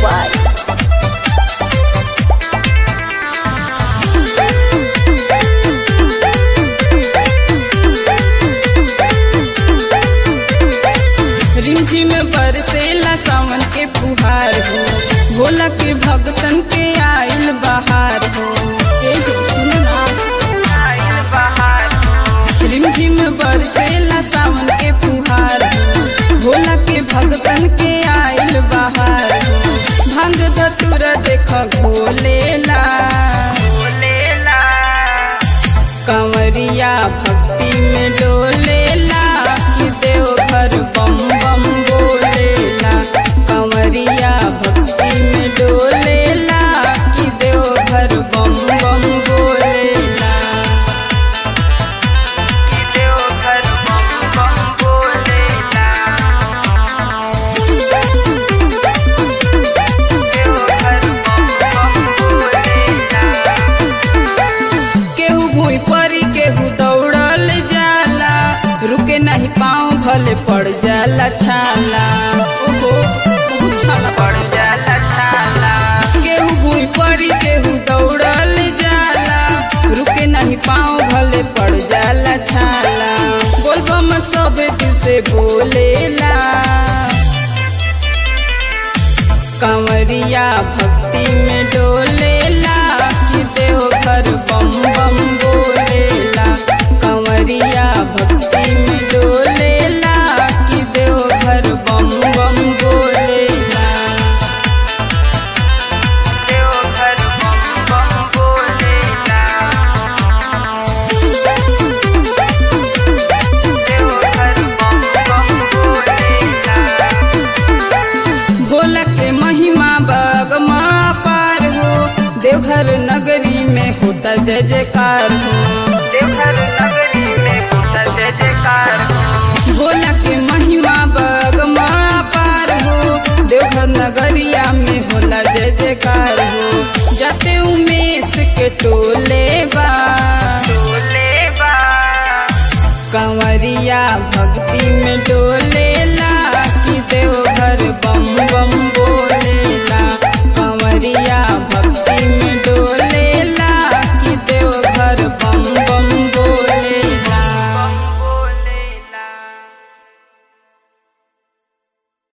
by रिमझिम बरसेला सावन के फुहार हो भोला के भक्तन के आइल बहार हो ए हो सुनो ना आइल बहार हो रिमझिम बरसेला सावन के फुहार हो भोला के भक्तन के आइल बहार हो भंग धतुरा देख भोलेला भोलेला कंवरिया भक्ति में डोलेला कि देवघर बम बम बोलेला कंवरिया भक्ति में डोलेला कि देवघर बम बम बोलेला कि देवघर बम बम बोलेला देवघर बम बम बोलेला केहू भूई परी केहू दौड़ल जाला रुके नहीं पाँव भले पड़ जाला छाला ओहो बहुत छाला पड़ जाला छाला केहू भूई परी केहू दौड़ल जाला रुके नहीं पाँव भले पड़ जाला छाला बोलबम सब दिल से बोलेला कंवरिया भक्ति में डोलेला कि देवघर बम बम बोलेला कंवरिया भक्ति में डोलेला कि देवघर बम बम बोलेला देवघर बम बम बोलेला देवघर बम बम बोलेला भोला के महिमा बगमा पार हो देवघर नगरी में होता जय जयकार हो देवघर नगरी में होता जय जयकार हो भोला के महिमा बगमा पार हो देवघर नगरिया में होला जय जयकार हो जाते उमेश के टोले बा टोले बा कंवरिया भक्ति में डोले